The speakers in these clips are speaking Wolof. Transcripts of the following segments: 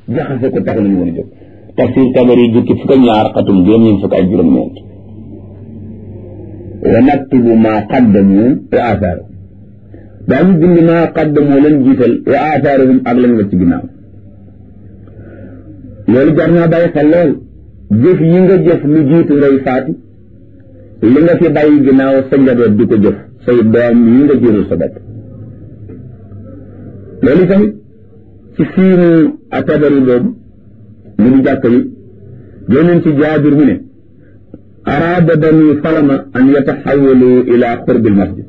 jaxase ko tax nañu woon a jóg tafsir tabari jukki fukk ak ñaar xatum juróom-ñeent fukk ak juróom-ñeent wa naktubu maa qaddamu wa aathaarahum daañu bind maa qaddamu leen jiital wa aathaarahum ak lañ la ci ginnaaw loolu jar naa bàyyi xel lool jëf yi nga jëf lu jiitu ngay faatu li nga fi bàyyi ginnaaw sa njaboot di ko jëf say doom yi nga jëral sa bopp loolu tamit ci fiimu atabari boobu mu di jàkk yi génneen ci jaabir mu ne araada bani salama an yataxawalu ila qurbi almasjid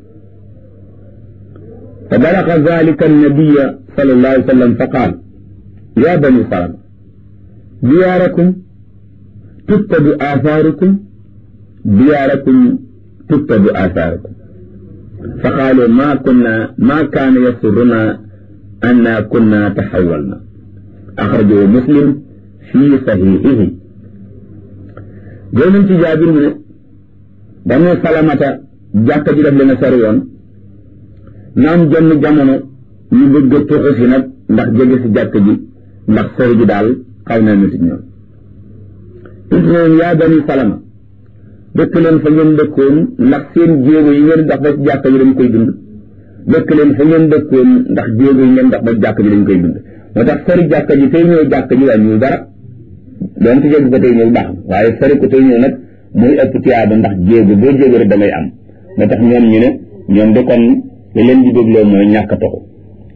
fa balaga dalika annabiya sal allah alih sallam fa qaal ya bani salama diyaarakum tuttabu athaarukum diyaarakum tuttabu athaarukum fa qaalu ma kunna ma kaana yasuruna anna kunna taxawalna axrajahu muslim fi saxiixihi jël ci jaabir mu ne banu salamata jàkka ji def leen a sori woon naam jonn jamono ñu bëgg a tuxu si nag ndax jege si jàkka ji ndax sori ji daal xaw na nit ñoom it noon yaa bani salama dëkk leen fa ngeen dëkkoon ndax seen jéego yi ngeen dox ba ci jàkka ji dañ koy dund dëkk leen fa ngeen dëkkoon ndax jéego yi ngeen dox ba jàkka ji dañ koy dund moo tax sori jàkka ji tey ñëw jàkka ji wàññiwul dara doon ci jéego ba tey ñëw baax na waaye sori ko tey ñëw nag muy ëpp tiyaaba ndax jéego boo jéego rek damay am moo tax ñoom ñu ne ñoom de kon li leen di dégloo mooy ñàkk a toxu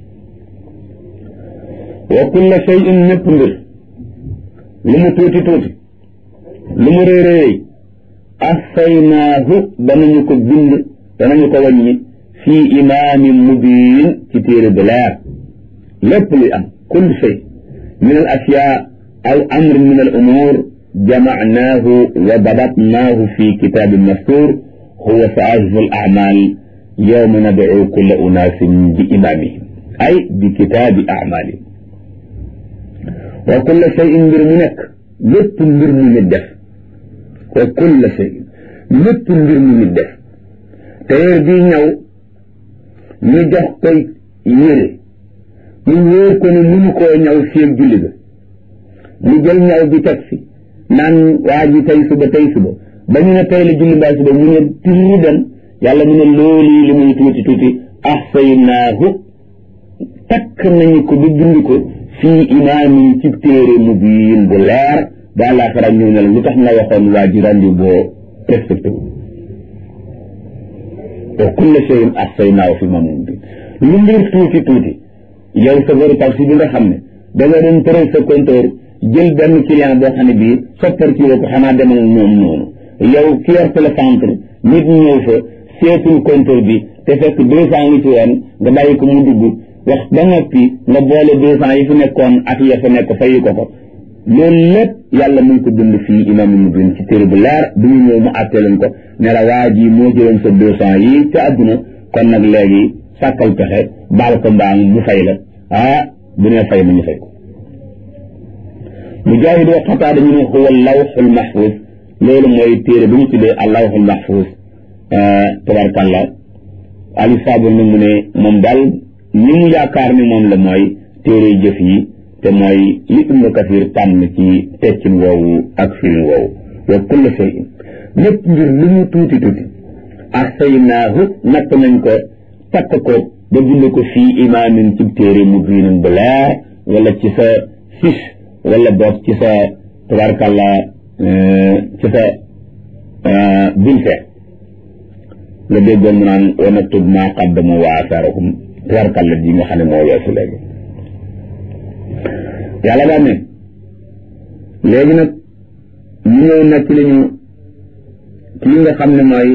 wa kulla shay'in népp mbir lu mu tuuti tuuti lu mu réy réy ahsaynaahu danañu ko bind danañu ko wàññi fii imaamin mubiin ci téere bu leer lépp luy am kull shay min al ashyaa aw amrin min al umuur jamacnaahu wa dabatnaahu fi kitaabin mastuur huwa saahifu al acmaal yowma nadcu kulla unaasin bi imaamihim ay bi kitaabi acmaalihim wa kulla shayin mbir mu nekk lépp mbir mu nit def wa kulla shayin lépp mbir mu nit def téyeer bii ñaw ñu jox koy yére ñu wóor ko ne mënu koo ñaw fii julli ga mu jël ñaw bi teg fi naan waa ji tey suba tey suba ba ñu ne tey la julli mbaa suba mu ne tiri dem yàlla mu ne loolu li muy tuuti tuuti ahsaynaahu takk nañu ko ba bind ko fii imaamin ci téere mubiin bu leer ba àllaaxira ñëw ne la lu tax nga waxoon waa ji rendi boo respecté wu wa kulla shay'in ahsaynaahu fi imaamin mubiin lu mbir tuuti tuuti yow sa veru taxi bi nga xam ne da nga doon tëral sa compteur jël benn client boo xam ne bii soppar ci ko xanaa demal moom noonu yow ki yor télécentre nit ñëw fa seetul compteur bi te fekk deux cent ngi ci woon nga bàyyi ko mu dugg wax ba noppi nga boole deux cent yi fi nekkoon ak ya fa nekk fayi ko ko loolu lépp yàlla mu ngi ko dund fii imaam mu bin ci téere bu leer bu ñu ñëw mu àttee leen ko ne la waa ji moo jëloon sa deux cent yi ca àdduna kon nag léegi sàkkal pexe baal ko mbaam mu fay la ah bu nee fay ma ñu fay ko mujaahid wa xataa dañu ne huwa lawxul mahfuus loolu mooy téere bu ñu tuddee al lawxul mahfuus tabarkàllah ali saabul na mu ne moom daal ni mu yaakaar ni moom la mooy téere jëf yi te mooy li ibnu kasir tànn ci teccin woowu ak firin woowu wa kulla shay'in lépp mbir lu mu tuuti tuuti ahsaynaahu natt nañ ko takk ko ba bind ko fii imaamin ci téere mu biinin bu leer wala ci sa fiche wala boog ci sa tabarkàllah ci sa bulletin nga déggoon mu naan wa naktub maa qaddamu wa asaarahum tabarkàlla ji nga xam ne moo weesu léegi yàlla daan ne léegi nag ñu ñëw nekk li ñu ci nga xam ne mooy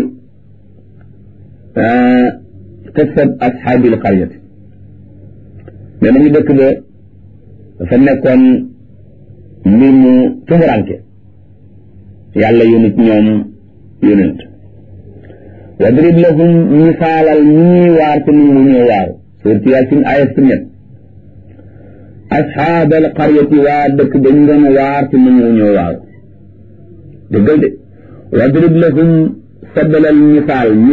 qissat ashaabil qaryati mais nañu dëkk ba dafa nekkoon mbir mu tumuranke yàlla yónit ñoom yónent wadrib lahum misaalal ñii waar te nu mu ñëw waaw suurti yaasin ayat si ñett asxaabal qaryati waa dëkk dañ doon waar te nu mu ñëw waaw dëggal de wadrib lahum sabalal misaal